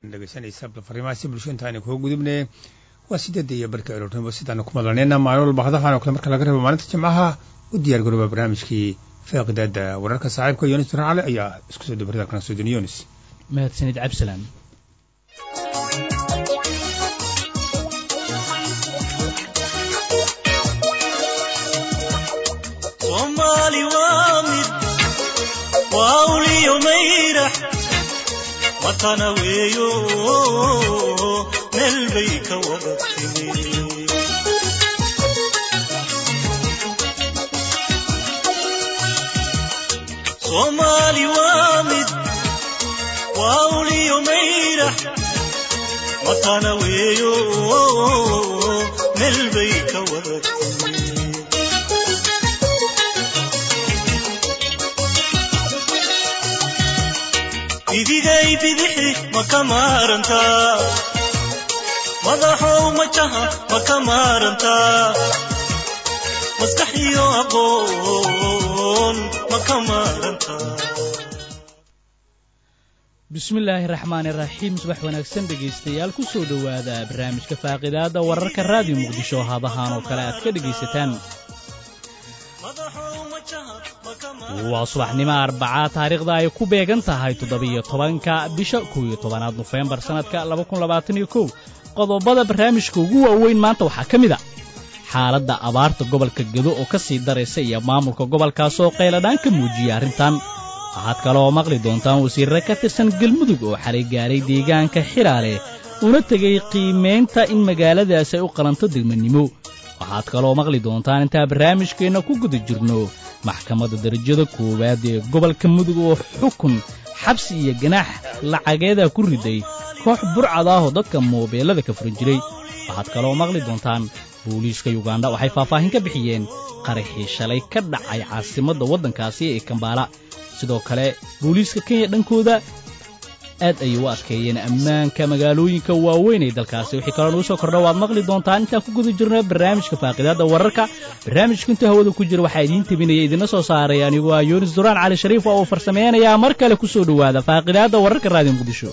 dhegeysanaysa fariimahaasi bulsho intaani kuu gudubne waa sideedda iyo barka aroornimo sidaanu ku madlanayna maalin walba hadahan oo kale marka laga reebo maalinta jimcaha u diyaar garooba barnaamijkii faaqidaada wararka saaxiibka yonis duran cali ayaa isku soo dabarida kana soodin yonis mahadsanid cabdisalaan soomaali waa mid waa uliyo mayrax watana weeyo meel bay ka wada timi soomaali waa mid waa uliyo mayrax watana weeyo meel bay ka wada timi idigay bidixi ma ka maarantaa madaxow majaha ma ka maarantaa maskax iyo aqoon ma ka maarantaa bismillaahi raxmaani raxiim subax wanaagsan dhegaystayaal ku soo dhowaada barnaamijka faaqidaadda wararka raadiyo muqdisho hadahaan oo kale aad ka dhegaysataan waa subaxnimo arbacaa taariikhda ay ku beegan tahay toddobiyo tobanka bisha kow iyo tobanaad nofembar sannadka labakunlabaataniyo kow qodobada barnaamijka ugu waaweyn maanta waxaa ka mid a xaaladda abaarta gobolka gedo oo ka sii daraysa iyo maamulka gobolkaas oo qayladhaan ka muujiyay arrintan waxaad kaleoo maqli doontaan wasiirre ka tirsan galmudug oo xalay gaaray deegaanka xiraale una tegay qiimaynta in magaaladaas ay u qalanto degmanimo waxaad kaloo maqli doontaan intaa barnaamijkeenna ku guda jirno maxkamadda darajada koowaad ee gobolka mudug oo xukun xabsi iyo ganaax lacageeda ku riday koox burcad ah oo dadka moobeellada ka furan jiray waxaad kaloo maqli doontaan booliiska yugandha waxay faahfaahin ka bixiyeen qaraxii shalay ka dhacay caasimadda waddankaasi ee kambaala sidoo kale booliiska kenya dhankooda aad ayay u adkeeyeen ammaanka magaalooyinka waaweyn ee dalkaasi wixii kaloo nugu soo kordha waad maqli doontaan intaan ku guda jirno barnaamijka faaqidaadda wararka barnaamijka intuu hawada ku jira waxaa idiin tabinaya idina soo saaray anigu waa yunis duraan cali shariif oo uu farsamaynayaa mar kale ku soo dhowaada faaqidaadda wararka raadiyo muqdisho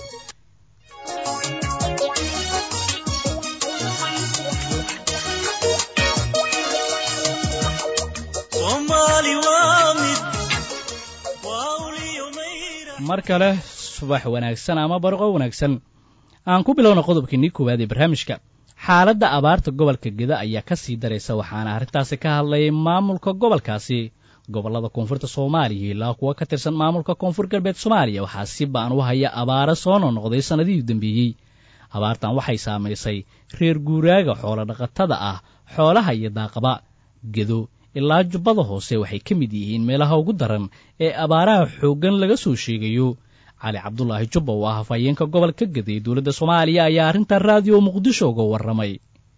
mar kale subax wanaagsan ama barqo wanaagsan aan ku bilowna qodobkiinii koowaad ee barnaamijka xaaladda abaarta gobolka geda ayaa ka sii daraysa waxaana arrintaasi ka hadlayay maamulka gobolkaasi gobollada koonfurta soomaaliya ilaa kuwa ka tirsan maamulka koonfur galbeed soomaaliya waxaa si ba'an u haya abaaro soo noqnoqday sannadihii u dambeeyey abaartan waxay saamaysay reer guuraaga xoolo dhaqatada ah xoolaha iyo daaqaba gedo ilaa jubbada hoose waxay ka mid yihiin meelaha ugu daran ee abaaraha xooggan laga soo sheegayo cali cabdulaahi jubba oo ah hafayeenka gobolka gaday dowladda soomaaliya ayaa arrintan raadiyo muqdisho uga warramay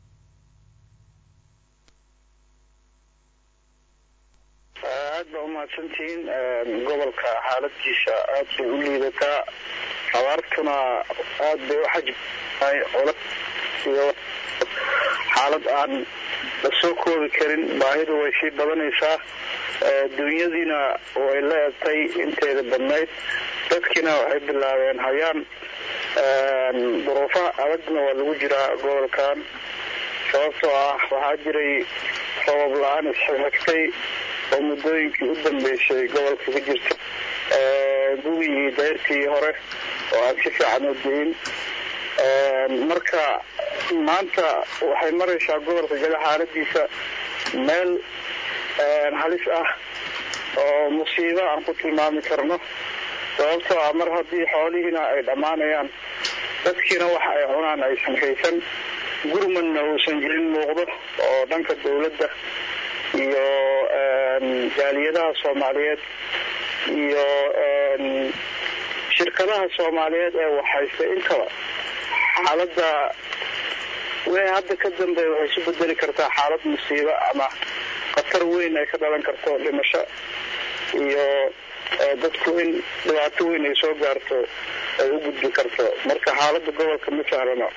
aad baa umahadsantihiin gobolka xaaladiisa aad bay u liidataa abaartuna aad bay u xajibtahay iyo xaalad aan la soo koobi karin baahidu way sii badanaysaa dunyadiina way la egtay inteeda badnayd dadkiina waxay bilaabeen hayaan duruufaha adagna waa lagu jiraa gobolkan sababtoo ah waxaa jiray sabab la-aan isxigxigtay oo muddooyinkii u dambeysay gobolka ka jirta gugii dayrtii hore oo aan si fiican u diin marka maanta waxay maraysaa gobolka gada xaaladiisa meel halis ah oo musiibo aan ku tilmaami karno sababtoo ah mar haddii xoolihiina ay dhammaanayaan dadkiina waxa ay cunaan aysan haysan gurmadna uusan jirin muuqdo oo dhanka dawladda iyo jaaliyadaha soomaaliyeed iyo shirkadaha soomaaliyeed ee waxhaysta intaba xaaladda wixii hadda ka dambeeya waxay isu bedeli kartaa xaalad musiibo ama khatar weyn ay ka dhalan karto dhimasho iyo dadku in dhibaato weyn ay soo gaarto ay u gudbi karto marka xaaladda gobolka ma sahlano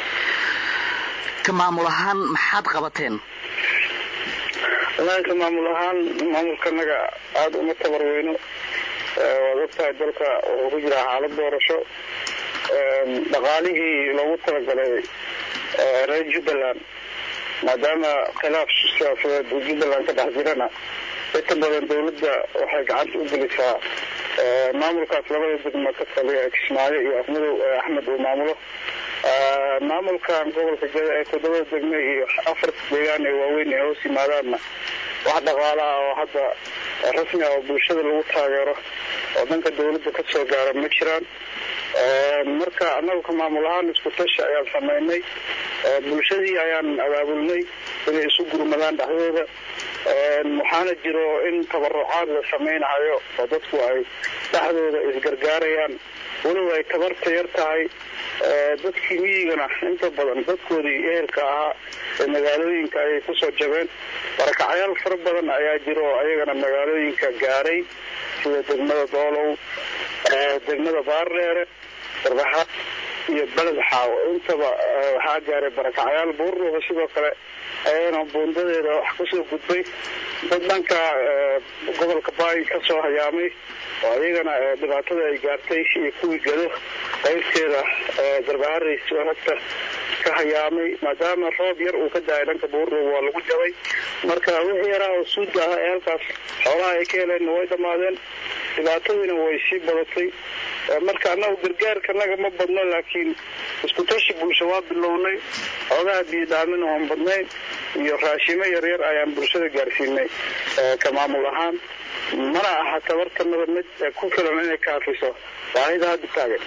ka maamul ahaan maxaad qabateen walahi ka maamul ahaan maamulkanaga aada uma tabar weyno waad ogtahay dalka wuxuu ku jiraa xaalad doorasho dhaqaalihii loogu talagalay reer jubbaland maadaama khilaaf siyaasadeed uu jubbaland ka dhex jirana inta badan dawladda waxay gacanta u gelisaa maamulkaas labada degmo ka taliya kismaayo iyo afmadow axmed uu maamulo maamulkan gobolka gada ee toddobada degme iyo afarta deegaan ee waaweyn ee hoos yimaadaanna wax dhaqaala ah oo hadda rasmi ah oo bulshada lagu taageero oo dhanka dawladda ka soo gaara ma jiraan marka annagu ka maamul ahaan isku tashi ayaan samaynay bulshadii ayaan abaabulnay inay isu gurmadaan dhexdooda waxaana jiro in tabarucaad la samaynayo oo dadku ay dhexdooda isgargaarayaan weliba ay tabarta yar tahay dadkii miyigana inta badan dadkoodii ehelka ahaa ee magaalooyinka ayay kusoo jabeen barakacyaal fara badan ayaa jiro oo ayagana magaalooyinka gaaray sida degmada doolow degmada baardheere darbaxa iyo beled xaawo intaba waxaa gaaray barakacyaal buurruuba sidoo kale ayagana buundadeeda wax kusoo gudbay dad dhanka gobolka baay ka soo hayaamay oo ayagana dhibaatada ay gaartay iyo kuwii gado qaybteeda darbaharey agta ka hayaamay maadaama roob yar uu ka daayay dhanka buurruuba waa lagu jabay marka wixii yaraa oo suuda ah ee halkaas xoolaha ay ka heleenna way dhammaadeen dhibaatadiina way sii badatay marka annagu gargaarka naga ma badno laakiin isku tashi bulsho waa bilownay xoogaha biyodhaamin oon badnayn iyo raashimo yaryar ayaan bulshada gaarsiinay ka maamul ahaan mana aha tabartanada mid ku filan inay kaafiso baahida hadda taagan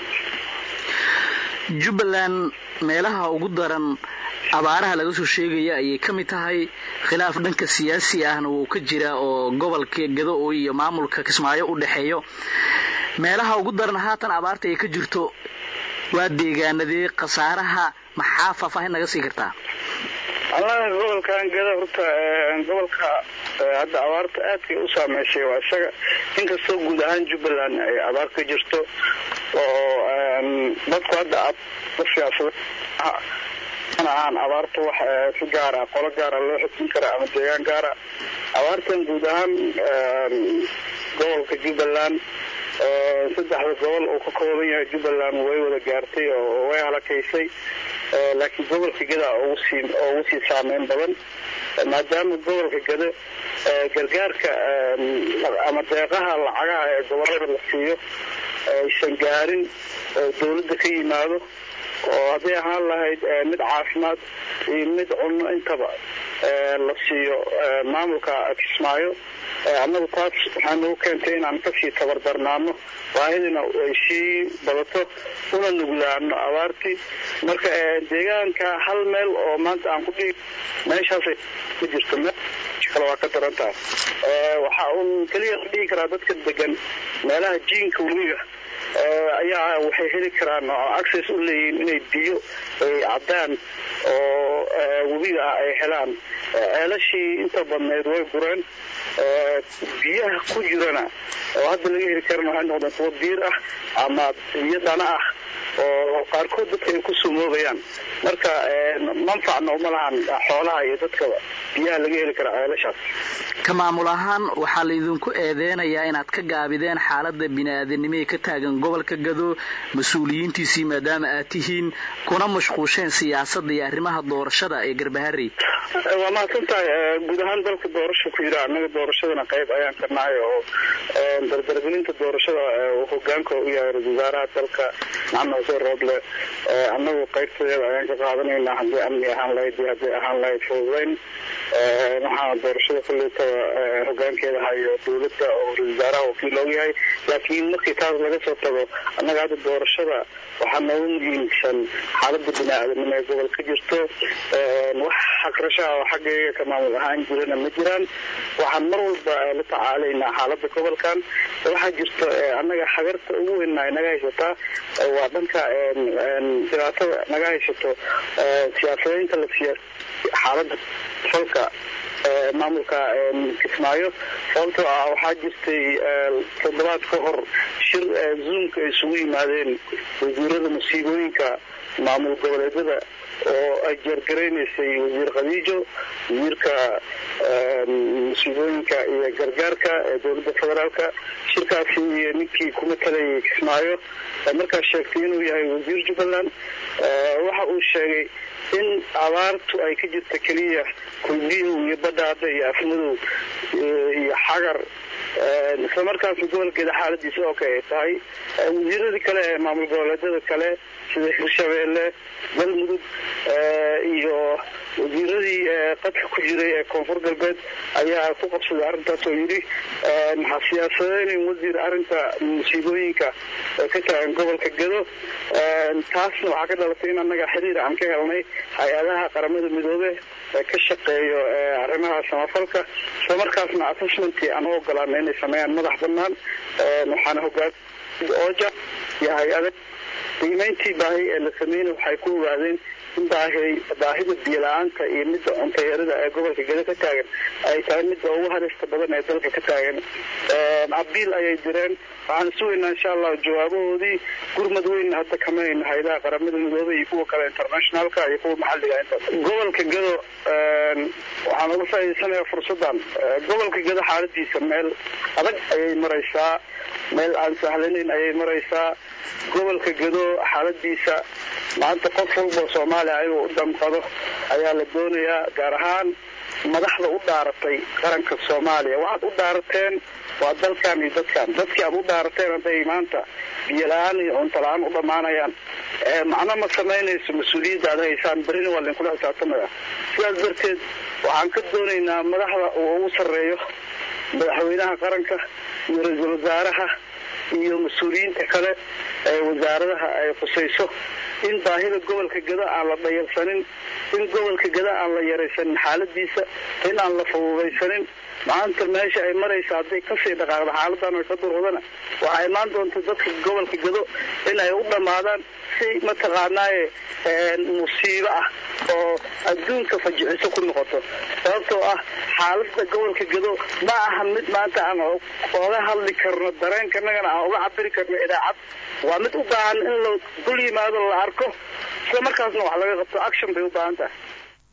jubbaland meelaha ugu daran abaaraha laga soo sheegaya ayay ka mid tahay khilaaf dhanka siyaasi ahna wuu ka jira oo gobolka gado iyo maamulka kismaayo u dhexeeyo meelaha ugu daran haatan abaarta ay ka jirto waa deegaanadee khasaaraha maxaa faahfaahin naga sii kartaa allaha gobolkan gada horta gobolka hadda abaarta aadkay u saameysay waa isaga inkastoo guud ahaan jubbaland ay abaar ka jirto oo dadku hadda siyaasada mana ahaan abaarta wax si gaara qolo gaara loo xukmin kara ama deegaan gaara abaartan guud ahaan gobolka jubbaland saddexda gobol uu ka kooban yahay jubbaland way wada gaartay oo way halakaysay laakiin gobolka gada ugu sii ugu sii saameyn badan maadaama gobolka gada gargaarka ama deeqaha lacagaha ee gobolada la siiyo aysan gaarin dawladda ka yimaado oo hadday ahaan lahayd mid caafimaad iyo mid cunno intaba la siiyo maamulka kismaayo annagu taas waxaa nagu keentay inaan kasii tabardarnaano baahidina ay sii badato una nuglaano abaartii marka deegaanka hal meel oo maanta aan ku dhigi meeshaasay ku jirto kale waa ka daran tahay waxa uun keliya la dhihi karaa dadka degan meelaha jiinka weliga ayaa waxay heli karaan oo access u leeyihiin inay biyo ay caddaan oo webiga ah ay helaan ceelashii inta badnayd way gureen biyaha ku jirana oo hadda laga heli karan waxay noqdeen kuwo biir ah ama biyo dhana ah oo qaarkood dadka ay ku sumoobayaan marka manfacna uma lahan xoolaha iyo dadkaba biyaha laga heli kara ceelashaas ka maamul ahaan waxaa laydinku eedeynayaa inaad ka gaabideen xaalada bini-aadanimihii ka taagan gobolka gado mas-uuliyiintiisii maadaama aad tihiin kuna mashquusheen siyaasadda iyo arrimaha doorashada ee garbaharey waa mahadsan tahay guud ahaan dalka doorasha ku jira annaga doorashadana qayb ayaan ka nahay oo dardargelinta doorashada hogaanka u yahay ra-isul wasaaraha dalka maxamed xuseen rooble annagu qaybtadeeda ayaan ka qaadanaynaa haddii amni ahaan lahayd iyo hadday ahaan lahayd fududayn waxaana doorashada kuleytaba hogaankeeda hayo dawladda oo ra-isul wasaaraha wakiil looga yahay laakiin markii taas laga soo tago annaga hadda doorashada waxaa noogu muhiimsan xaalada bini-aadanimo ee gobol ka jirto wax xaqrashaha oo xaggayga ka maamul ahaan jirana ma jiraan waxaan mar walba la tacaalaynaa xaalada gobolkan waxaa jirto annaga xagarta ugu weyn ay naga haysataa waa dhanka dhibaatada naga haysato siyaasadaynta la siyaas xaalada falka maamulka kismaayo sababtoo ah waxaa jirtay toddobaad ka hor shir zoomka ay isugu yimaadeen wasiirada musiibooyinka maamul goboleedyada oo ay jeergaraynaysay wasiir khadiijo wasiirka musiibooyinka iyo gargaarka ee dowladda federaalka shirkaasi iyo ninkii ku matalayay kismaayo markaas sheegtay inuu yahay wasiir jubbaland waxa uu sheegay in abaartu ay ka jirta keliya kulbiyow iyo badhaadha iyo afmadow iyo xagar isla markaasna gobolkeeda xaaladiisa oo kale ay tahay wasiiradii kale ee maamul goboleedyada kale sida hirshabeelle galmudug iyo wasiiradii qadka ku jiray ee koonfur galbeed ayaa ku qabsaday arrintaas oo yidhi ha siyaasadeynin wasiir arrinta musiibooyinka ka taagan gobolka gedo taasna waxaa ka dhalatay in annaga xiriir aan ka helnay hay-adaha qaramada midoobe ee ka shaqeeyo arrimaha samafalka isla markaasna assessmentii aan u ogolaanay inay sameeyaan madax banaan waxaana hogaan oja iyo hay-ada qiimeyntii baahi ee la sameynay waxay ku ogaadeen in baahi baahida biyo-la-aanta iyo midda cuntayarida ee gobolka gedo ka taagan ay tahay midda ugu halista badan ee dalka ka taagan abiil ayay direen waxaan sugaynaa insha allah jawaabahoodii gurmad weyn hadda kamayna haydaha qaramada midoobey iyo kuwa kale internationalka iyo kuwa maxalliga intaas gobolka gedo waxaan uga faa'iidaysanayaa fursaddan gobolka gedo xaaladiisa meel adag ayay maraysaa meel aan sahlanayn ayay maraysaa gobolka gedo xaaladiisa maanta qof walba soomaaliya ayagoo u damqado ayaa la doonayaa gaar ahaan madaxda u dhaaratay qaranka soomaaliya waxaad u dhaarateen waa dalkan iyo dadkan dadkii aad u dhaarateen hadday maanta biyo la-aan iyo cunto la-aan u dhammaanayaan macno ma samaynayso mas-uuliyadda aad haysaan berrina waa lainkula xisaabtamaya sidaas darteed waxaan ka doonaynaa madaxda uu ugu sarreeyo madaxweynaha qaranka iyo ra-iisul wasaaraha iyo mas-uuliyiinta kale ee wasaaradaha ay khusayso in baahida gobolka gado aan la dhayalsanin in gobolka gado aan la yaraysanin xaaladiisa in aan la fududaysanin maanta meesha ay maraysa hadday kasii dhaqaaqda xaaladan ay ka durudana waxaa imaan doonta dadka gobolka gado in ay u dhammaadaan si mataqaanaaye musiibo ah oo adduunka fajiciso ku noqoto sababtoo ah xaalada gobolka gado ma aha mid maanta aan oga hadli karno dareenkanagana aan uga cabiri karno idaacad waa mid u baahan in la dul yimaado la arko isla markaasna wax laga qabto action bay u baahan tahay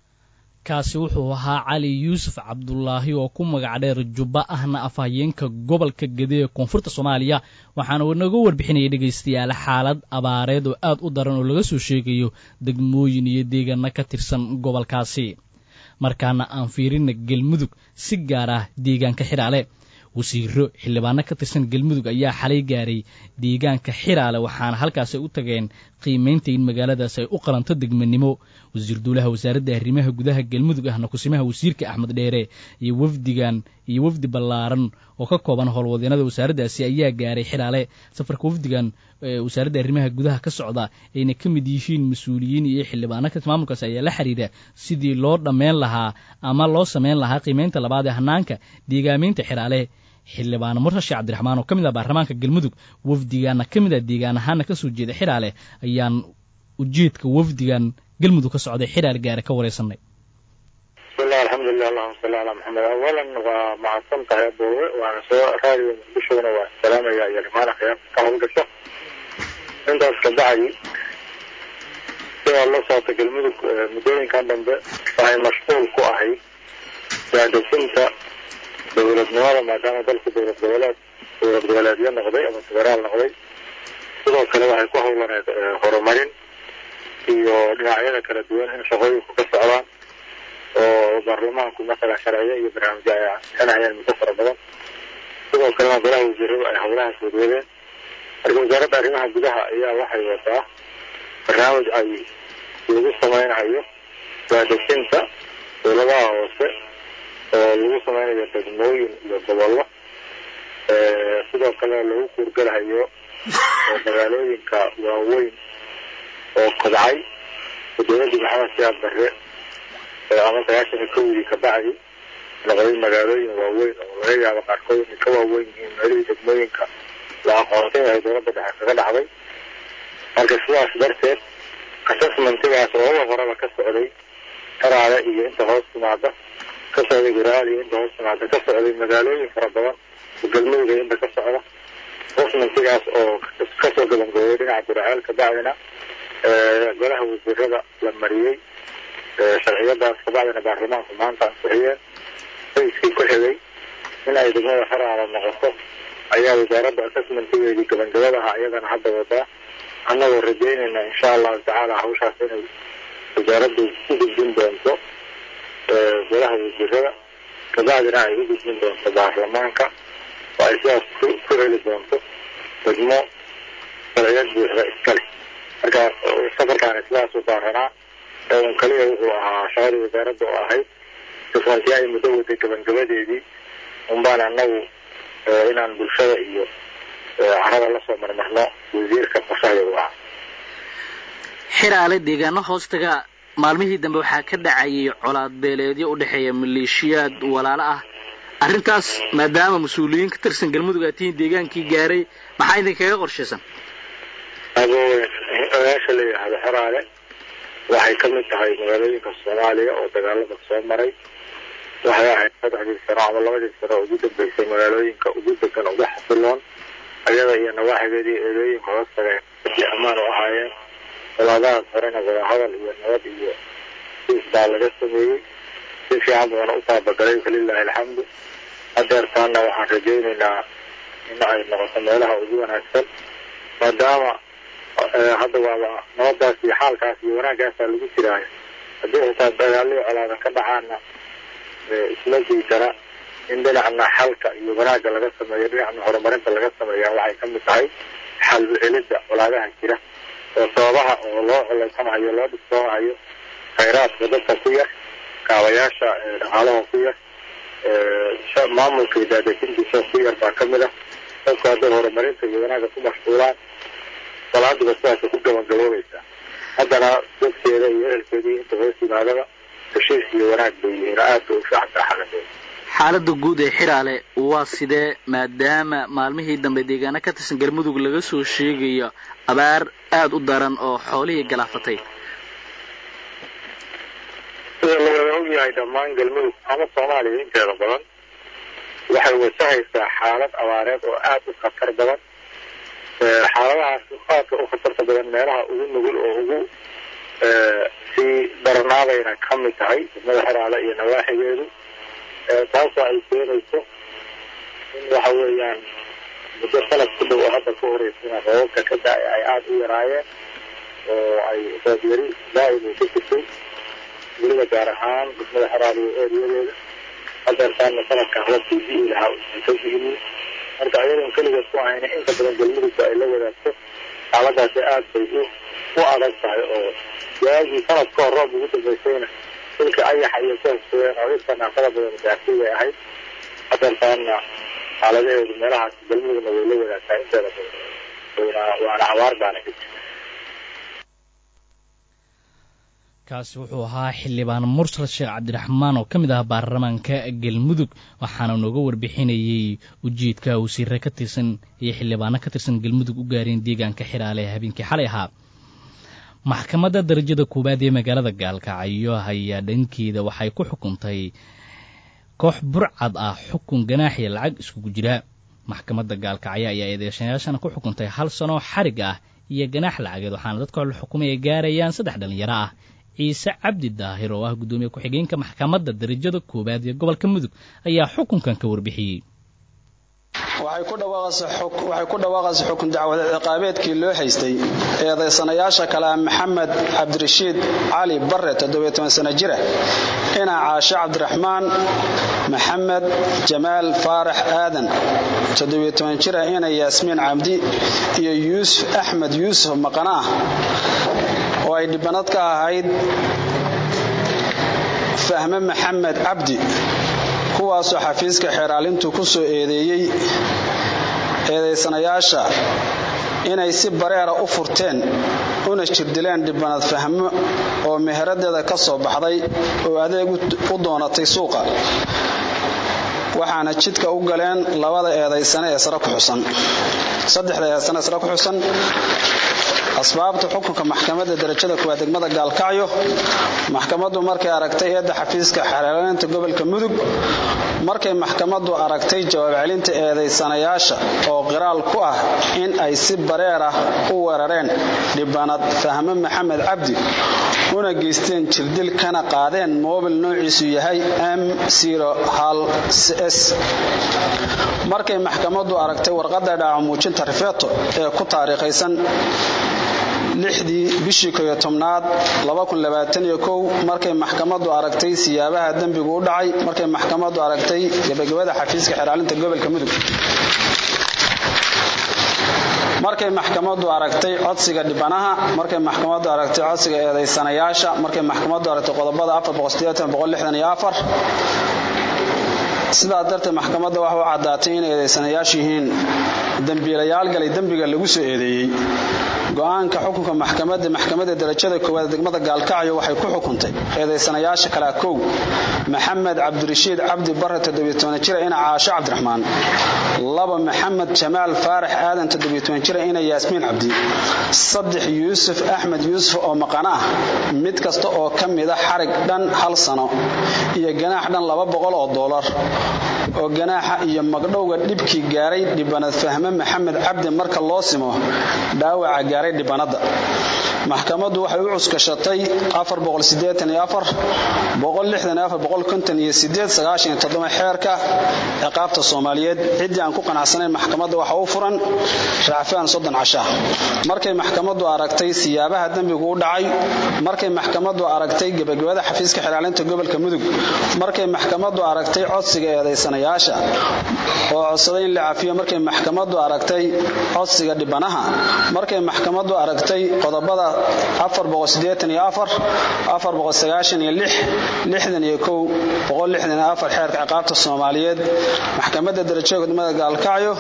kaasi wuxuu ahaa cali yuusuf cabdulaahi oo ku magac dheer jubba ahna afhayeenka gobolka gede ee koonfurta soomaaliya waxaana uu naga warbixinayay dhegaystayaal xaalad abaareed oo aad u daran oo laga soo sheegayo degmooyin iyo deegaano ka tirsan gobolkaasi markaana aan fiirina galmudug si gaar ah deegaanka xidhaale wasiiro xildhibaano ka tirsan galmudug ayaa xalay gaaray deegaanka xiraale waxaana halkaasi u tageen qiimaynta in magaaladaas ay u qalanto degmanimo wasiir duulaha wasaaradda arrimaha gudaha galmudug ahna kusimaha wasiirka axmed dheere iyo wafdigan iyo wafdi ballaaran oo ka kooban howlwadeenada wasaaraddaasi ayaa gaaray xiraale safarka wafdigan wasaaradda arrimaha gudaha ka socda ayna ka mid yihiin mas-uuliyiin iyo xildhibaano ka maamulkaas ayaa la xiriira sidii loo dhammayn lahaa ama loo samayn lahaa qiimaynta labaad ee hanaanka deegaameynta xiraale xildhibaano murtashi cabdiraxmaan oo ka mid ah baarlamaanka galmudug wafdigaana ka mid ah deegaan ahaana ka soo jeeda xiraale ayaan ujeedka wafdigan galmudug ka socday xiraale gaare ka wareysanay bismillahi alxamdulilah allahuma salli calaa maxamed awalan waa mahadsan tahay aboowe waana soo raadiyo muqdishona waa salaamaya iyo dhimaan akhyaarta ka howlgasho intaas ka bacdi sidaa la socota galmudug muddooyinkan dambe waxay mashquul ku ahay daadejinta dowladnimada maadaama dalku dowlad goboleed dowlad goboleedyo noqday ama federaal noqday sidoo kale waxay ku howlaneed horumarin iyo dhinacyada kala duwan in shaqooyinku ka socdaan oo baarlamaanku masalan sharciyo iyo barnaamijyo ay ansixinayaan muddo fara badan sidoo kalena golaha wasiiradu ay howlahaas wadwadeen marka wasaaradda arrimaha gudaha ayaa waxay wadaa barnaamij ay lagu samaynayo daadejinta dowladaha hoose oo lagu samaynayo degmooyin iyo gobollo sidoo kale lagu kuurgalahayo magaalooyinka waaweyn oo kobcay dowladdii maxamed siyaad barre ama sagaashan iyo kowdii kabacdi noqday magaalooyin waaweyn oo laga yaabo qaarkood inay ka waaweyn yihiin meelihii degmooyinka la aqoonsan yahay dowladda dhexe kaga dhacday marka sidaas darteed assessmentigaas ooga horaba ka socday qaraada iyo inta hoos timaada ka socday guraaliya inta hoos timaada ka socday magaalooyin fara badan oo galmudug inta ka socda qofnantigaas oo kasoo gabangooyay dhinaca guraceel kabacdina golaha wasiirada la mariyey sharciyadaas kabacdina baarlamaanku maanta ansixiyeen raiskii ku xigay in ay degmada xeraala noqoto ayaa wasaaradda assessmentigeedii gabangabadaha iyadana hadda wadaa annagoo rajeynayna insha allahu tacaala hawshaas inay wasaaraddu u gudbin doonto golaha wasiirada kabacdina ay u gudbin doonto baarlamaanka oo ay sidaas ku heli doonto degmo sharciyad buuxda iskale marka safarkaani sidaas u baaranaa ee un kaliya wuxuu ahaa shaqadii wasaaradda oo ahayd sifrantii ay muddo waday gabagabadeedii unbaan annagu inaan bulshada iyo carada lasoo marmarno wasiirka qorshahay u ahaa xiraale deegaano hoostaga maalmihii dambe waxaa ka dhacayay colaad beeleedyo u dhexeeya maleeshiyaad walaalo ah arrintaas maadaama mas-uuliyiin ka tirsan galmudug aad tihiin deegaankii gaaray maxaa idinkaga qorshaysan meesha la yidhaahdo xeraale waxay ka mid tahay magaalooyinka soomaaliya oo dagaalada soo maray waxay ahayd saddexdii sano ama labadii sano ugu dambeysay magaalooyinka ugu degan ugu xasiloon ayada iyo nawaaxigeedii eedooyinka hoos tageen si ammaan u ahaayeen walaadahaas horena wadahadal iyo nabad iyo siis baa laga sameeyey si fiican buuna u taabagalay falilaahi alxamdu hadeertaana waxaan rajaynaynaa in ay noqoto meelaha ugu wanaagsan maadaama hadda waaba nabadaas iyo xaalkaas iyo wanaagaasaa lagu jiraayo haddii xitaa dagaalii colaadan ka dhacaana isla diidana in dhinacna xalka iyo wanaagga laga sameeyo dhinacna horumarinta laga sameeya waxay ka mid tahay xal u celidda colaadaha jira oo sababaha oo loo coleysanahayo loo dhibsoonahayo khayraadka dadka ku yar kaabayaasha dhaqaalaha ku yar maamulka iyo daadejintiisa ku yar baa ka mid ah dadku hadday horumarinta iyo wanaagga ku mashquulaan salaaduba sidaasay ku gabangaboobaysaa haddana dadkeeda iyo ehelkeedii inta hoos yimaadaba heshiis iyo wanaag bay yihiin aad bay u fiicantaa xaladeeda xaaladda guud ee xiraale waa sidee maadaama maalmihii dambe deegaano ka tirsan galmudug laga soo sheegayo abaar aada u daran oo xoolihii galaafatay sida lawada og yahay dhammaan galmudug ama soomaaliya inteeda badan waxay wasahaysaa xaalad abaareed oo aada u khatar badan xaaladahaas aadka u khatarta badan meelaha ugu nugul oo ugu sii daranaadayna ka mid tahay degmada xeraale iyo nawaaxigeedu taasoo ay keenayso in waxa weeyaan muddo sanad ku dhow oo hadda ka horeysana roobabka ka da- ay aada u yaraayeen oo ay roob yari daa'im ay ka jirtay weliba gaar ahaan degmada xeraale iyo eeriyadeeda hadeertaana sanadkan roobkii di'i lahaa usan ka diginin marka ayadoon keligeed ku ahayna inta badan galmudugba ay la wadaagto xaaladaasi aad bay u u adag tahay oo waagii sanad ka hor roob ugu dambeysayna dhulka ayaxa iyo ku hesooyeen oo dhirta naafada badan gaartay bay ahayd hadeertaana xaaladaheedu meelahaas galmudugna way la wadaagtaa inteeda badan wayna waana abaar baana ka jirta kaasi wuxuu ahaa xildhibaan mursal sheekh cabdiraxmaan oo ka mid ah baarlamaanka galmudug waxaana nooga warbixinayey ujeedka wasiire ka tirsan iyo xildhibaano ka tirsan galmudug u gaareen deegaanka xiraale ee habeenkii xalay ahaa maxkamadda darajada koowaad ee magaalada gaalkacyo ayaa dhankeeda waxay ku xukuntay koox burcad ah xukun ganaaxiya lacag iskugu jira maxkamadda gaalkacyo ayaa eedeeshayaashana ku xukuntay hal sano xarig ah iyo ganaax lacageed waxaana dadka la xukumay ay gaarayaan saddex dhalinyaro ah ciise cabdi daahir oo ah guddoomiye ku-xigeenka maxkamadda darajada koowaad ee gobolka mudug ayaa xukunkan ka warbixiyey waxay ku dhawaaqaysa xukun dacwad ciqaabeedkii loo haystay eedaysanayaasha kale ah maxamed cabdirashiid cali bare sano jira ina caashe cabdiraxmaan maxamed jamaal faarax aadan jira ina yaasmiin cabdi iyo yuusuf axmed yuusuf maqana ah oo ay dhibanad ka ahayd fahme maxamed cabdi kuwaasoo xafiiska xeeraalintu ku soo eedeeyey eedaysanayaasha inay si bareera u furteen una jirdileen dhibanad fahmo oo meheradeeda ka soo baxday oo adeeg u doonatay suuqa waxaana jidka u galeen labada eedaysane ee sare ku xusan saddexda eedaysane ee sare ku xusan asbaabta xukunka maxkamadda darajada kuwaad degmada gaalkacyo maxkamaddu markay aragtay eedda xafiiska xeelanaynta gobolka mudug markay maxkamaddu aragtay jawaab celinta eedaysanayaasha oo qiraal ku ah in ay si bareer ah u weerareen dhibanad fahme maxamed cabdi una geysteen jirdil kana qaadeen moobil noociisu yahay m s markay maxkamaddu aragtay warqadda dhaaco muujinta rifeeto ee ku taariikhaysan lixdii bishii koyo tobnaad markay maxkamaddu aragtay siyaabaha dembigu u dhacay markay maxkamaddu aragtay gebagabada xafiiska xeeraalinta gobolka mudug markay maxkamaddu aragtay codsiga dhibanaha markay maxkamaddu aragtay codsiga eedaysanayaasha markay maxkamaddu aragtay qodobada sidaa darteed maxkamadda waxa u caddaatay in eedaysanayaashu yihiin dembiilayaal galay dembiga lagu soo eedeeyey go-aanka xukunka maxkamadda maxkamadda darajada koowaad degmada gaalkacyo waxay ku xukuntay eedaysanayaasha kala kow maxamed cabdirashiid cabdi bare jira ina caasho cabdiraxmaan laba maxamed jamaal faarax aadan jira ina yaasmiin cabdi saddex yuusuf axmed yuusuf oo maqano ah mid kasta oo ka mida xarig dhan hal sano iyo ganaax dhan laba boqol oo doolar oo ganaaxa iyo magdhowga dhibkii gaaray dhibanad fahme maxamed cabdi marka loo simo dhaawaca gaaray dhibanadda maxkamaddu waxay u cuskashatay xeerka ciqaabta soomaaliyeed ciddii aan ku qanacsanayn maxkamadda waxa u furan raacfaan soddon casha markay maxkamaddu aragtay siyaabaha dembigu u dhacay markay maxkamaddu aragtay gebagabada xafiiska xilaalinta gobolka mudug markay maxkamaddu aragtay codsiga eedaysanayaasha oo codsaday in la cafiyo markay maxkamaddu aragtay codsiga dhibanaha markay maxkamaddu aragtay qodobada xeerka ciqaabta soomaaliyeed maxkamadda darajada gudmada gaalkacyo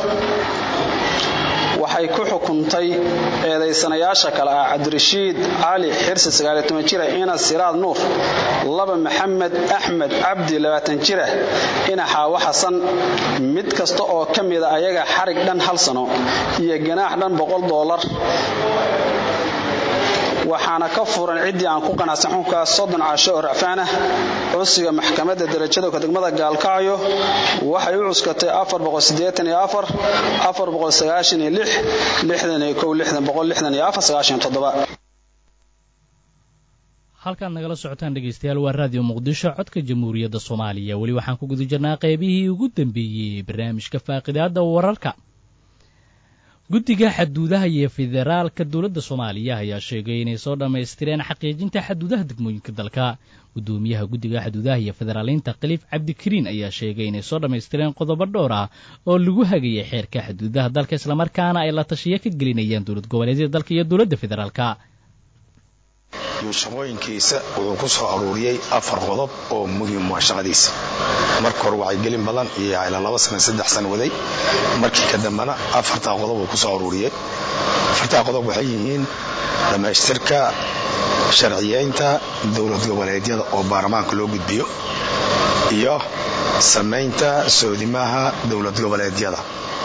waxay ku xukuntay eedaysanayaasha kale ah cabdirashiid cali xirsi jira ina siraad nuur laba maxamed axmed cabdi jira ina xaawo xasan mid kasta oo ka mida ayaga xarig dhan hal sano iyo ganaax dhan boqol doolar waxaana ka furan ciddii aan ku qanacsan xukunkaas soddon casho oo racfaan ah codsiga maxkamadda darajada degmada gaalkacyo waxay u cuskatay halkaad nagala socotaan dhegaystayaal waa raadiyo muqdisho codka jamhuuriyadda soomaaliya weli waxaan ku guda jirnaa qaybihii ugu dambeeyey barnaamijka faaqidaada wararka guddiga xaduudaha iyo federaalka dowladda soomaaliya ayaa sheegay inay soo dhammaystireen xaqiijinta xaduudaha degmooyinka dalka gudoomiyaha guddiga xaduudaha iyo federaaliinta khaliif cabdikariin ayaa sheegay inay soo dhammaystireen qodobo dhowr ah oo lagu hagayay xeerka xaduudaha dalka islamarkaana ay la tashiyo ka gelinayaan dowlad goboleedyada dalka iyo dowladda federaalka shaqooyinkiisa wuxuu ku soo aruuriyey afar qodob oo muhiim waa shaqadiisa marka hore wacyigelin badan iyo ilaa laba sana saddex sana waday markii ka dambena afartaa qodob uu ku soo aruuriyey afartaa qodob waxay yihiin dhammaystirka sharciyeynta dowlad goboleedyada oo baarlamaanka loo gudbiyo iyo samaynta soodimaha dowlad goboleedyada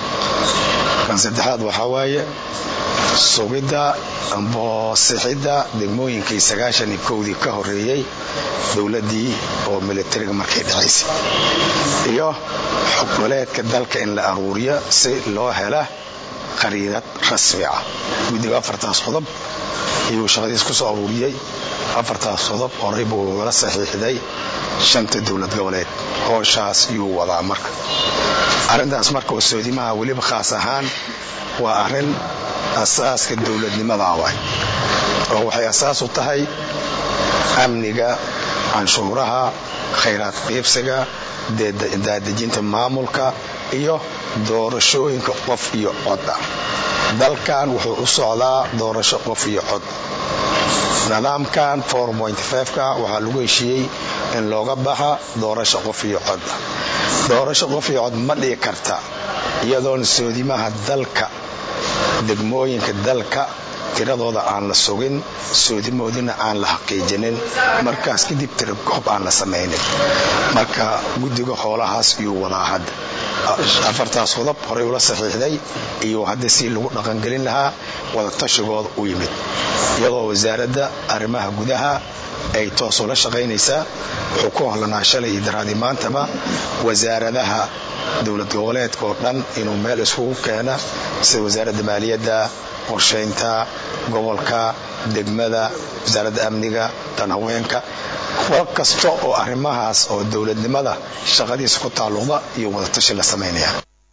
kan saddexaad waxaa waaye sugidda amboosixidda degmooyinkii sagaashanii kowdii ka horeeyey dowladdii oo militariga markay dhacaysay iyo xoggoleedka dalka in la aruuriyo si loo hela qariidad rasmi ah guddiga afartaas qodob ayuu shaqadiis ku soo aruuriyey afartaas qodob horey buu ugala saxiixday shanta dowlad goboleed hooshaas yuu wadaa marka arrintaas marka oo soodimaha weliba khaas ahaan waa arrin asaaska dowladnimada waay oo waxay asaas u tahay amniga canshuuraha khayraad qiibsiga daadejinta maamulka iyo doorashooyinka qof iyo coda dalkan wuxuu u socdaa doorasho qof iyo cod nidaamkan ka waxaa lagu heshiiyey in looga baxa doorasho qof iyo coda doorasho qof iyo cod ma dhigi karta iyadoon soodimaha dalka degmooyinka dalka tiradooda aan la sugin soodimoodina aan la xaqiijinin markaas kadib tira goob aan la samaynin marka guddiga hoolahaas iyuu wadaa hadda afartaas qodob horey ula saxiixday iyo hadda si lagu dhaqangelin lahaa wadatashigood u yimid iyadoo wasaaradda arrimaha gudaha ay toos ula shaqaynaysaa wuxuu ku hollanaa shalay iyo daraadii maantaba wasaaradaha dowlad goboleedka oo dhan inuu meel iskugu keena sida wasaaradda maaliyadda qorshaynta gobolka degmada wasaaradda amniga tan haweenka war kasta oo arrimahaas oo dowladnimada shaqadiisa ku taalluqda iyo wadatashi la samaynaya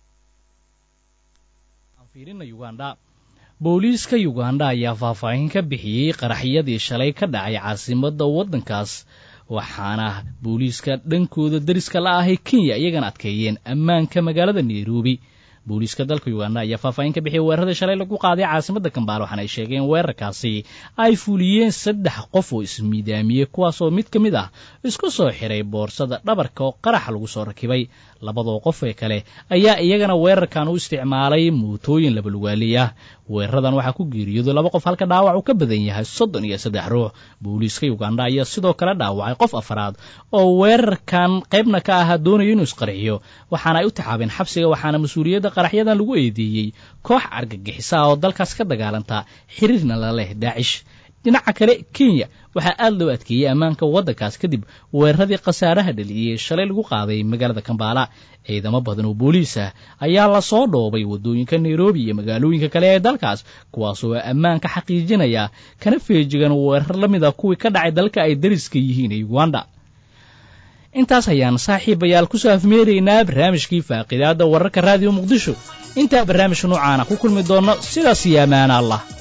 booliiska yuganda ayaa faahfaahin ka bixiyey qaraxyadii shalay ka dhacay caasimadda waddankaas waxaana booliiska dhankooda dariska la ahay kenya iyagana adkeeyeen ammaanka magaalada nairobi booliiska dalka uganda ayaa faahfaahin ka bixiyay weerarada shalay lagu qaaday caasimadda kambaale waxaana ay sheegeen weerarkaasi ay fuliyeen saddex qof oo ismiidaamiyey kuwaasoo mid ka mid ah isku soo xiray boorsada dhabarka oo qaraxa lagu soo rakibay labadoo qof ee kale ayaa iyagana weerarkan u isticmaalay mootooyin labalugaali ah weeraradan waxaa ku geeriyooday laba qof halka dhaawac uu ka badan yahay soddon iyo saddex ruux booliiska uganda ayaa sidoo kale dhaawacay qof afraad oo weerarkan qaybna ka ahaa doonayo inuu isqarxiyo waxaana ay u taxaabeen xabsiga waxaana mas-uuliyadda qaraxyadan lagu eedeeyey koox argagixisa oo dalkaas ka dagaalanta xiriirna la leh daacish dhinaca kale kenya waxaa aad loo adkeeyey ammaanka waddankaas kadib weeraradii khasaaraha dhaliyey shalay lagu qaaday magaalada kambaala ciidamo badan oo booliis ah ayaa lasoo dhoobay waddooyinka nairobi iyo magaalooyinka kale ee dalkaas kuwaasoo ammaanka xaqiijinaya kana feejigan weerar la mid a kuwii ka dhacay dalka ay dariska yihiin ee uganda intaas ayaan saaxiibayaal ku soo afmeeraynaa barnaamijkii faaqidaadda wararka raadiyo muqdisho intaa barnaamijka noocaana ku kulmi doonno sidaas iyo ammaana allah